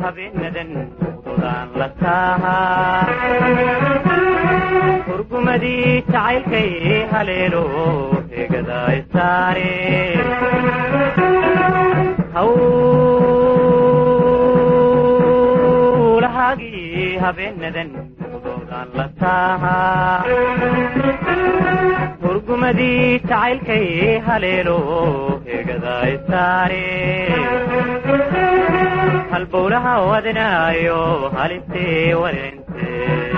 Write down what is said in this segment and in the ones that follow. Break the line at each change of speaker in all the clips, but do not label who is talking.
habeenadan muqdodaan la taahaa hurgumadii jacaylkay haleelo heegada isaare hawlahaagii habeenadan muqdodaan la taahaa hurgumadii jacaylkay haleelo heegada isaare halbowlaha wadnaayo halitee wareente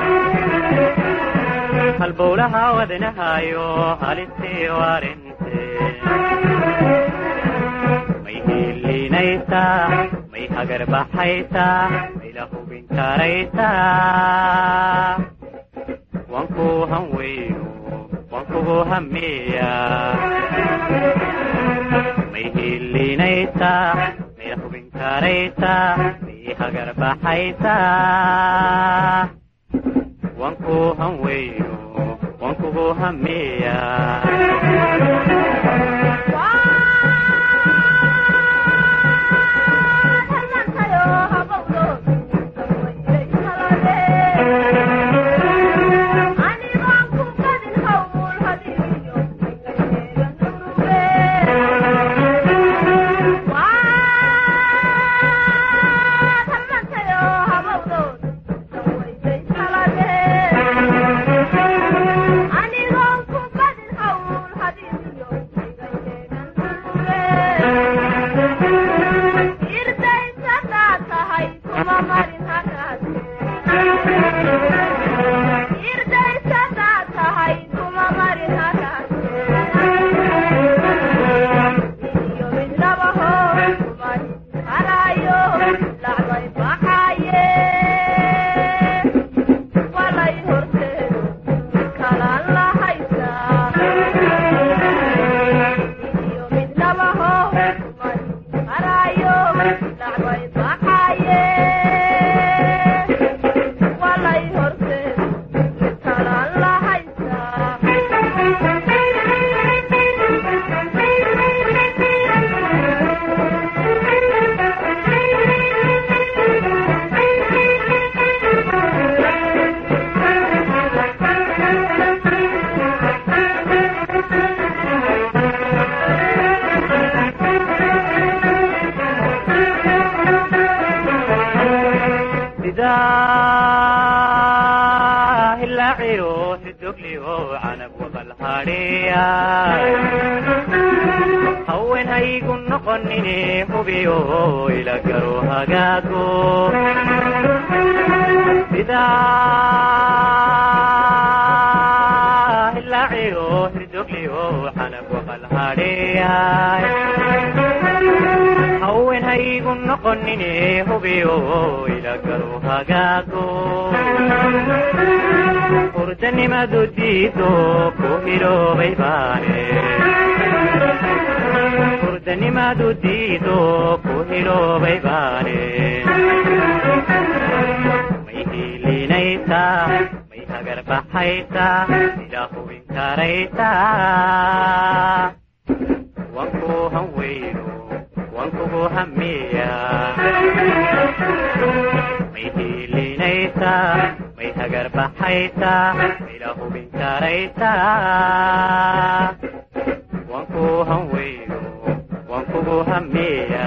halbowlaha wadnahayo halitee warente may hiilinaysaa may hagarbaxaysaa may la hubin karaysaa wanku hanweyno wankugu hameeya may hiilinaysaa may la hubin karaysaa may hagarbaxaysaa wanku hanweyno wankugu hameeya hawen haygu noqonine hubiyo ila garo hagaago sidaa hilaaciyo hirdogliyo xanab waqal hadheyaay hawen haygu noqonine hubiyo ila garo hagaago hurdanimadu diido ku hiloobay baane hurdanimadu diido ku hiloobay baane may hiilinaysaa may hagarbaxaysaa sida hubin karaysaa wanku hanweyno wankugu hamiya may hiilinaysaa may hagarbaxaysaa ila hubin karaysaa wanku hanweyno wankugu hamiya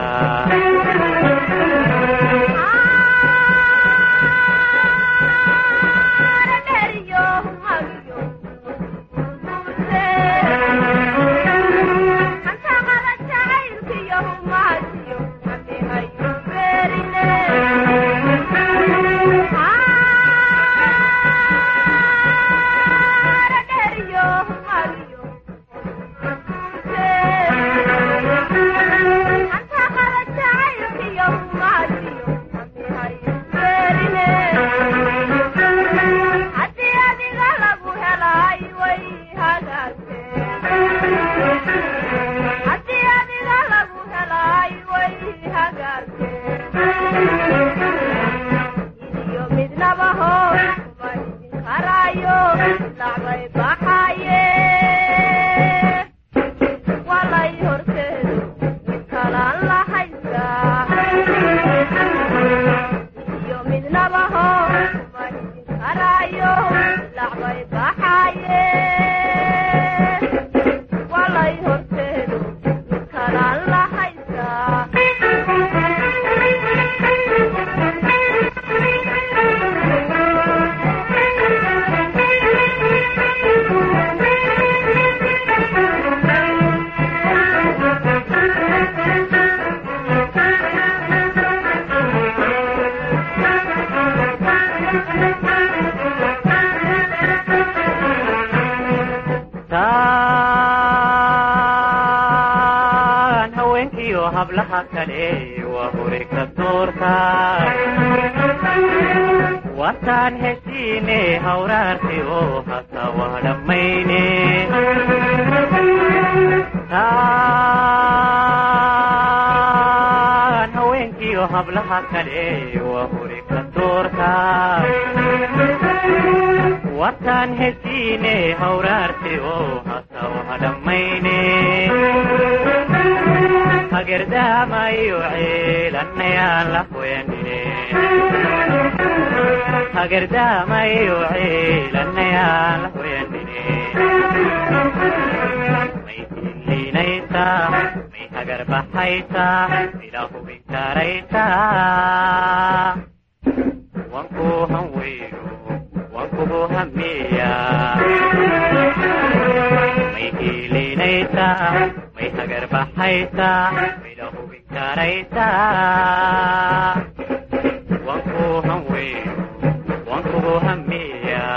hablaha kale waa hore ka doorta wataan heshiine hawraarti oo hasa waa dhammayne taan haweenkiyo hablaha kale waa hore ka doorta wataan heshiine hawraarti oo hasa waa dhammayne hagerdaamayo ceelanayaan la hoyanine hagerdaamayo ceelanayaan la hoyanine may hiliinaysaa may hagarbaxaysaa ila hubin karaysaa wanku hanweyno wankugu hamiya may hiiliinaysaa may hagarbaxaysaa ila hubin karaysaa wanku hanweyno wankugu hamiya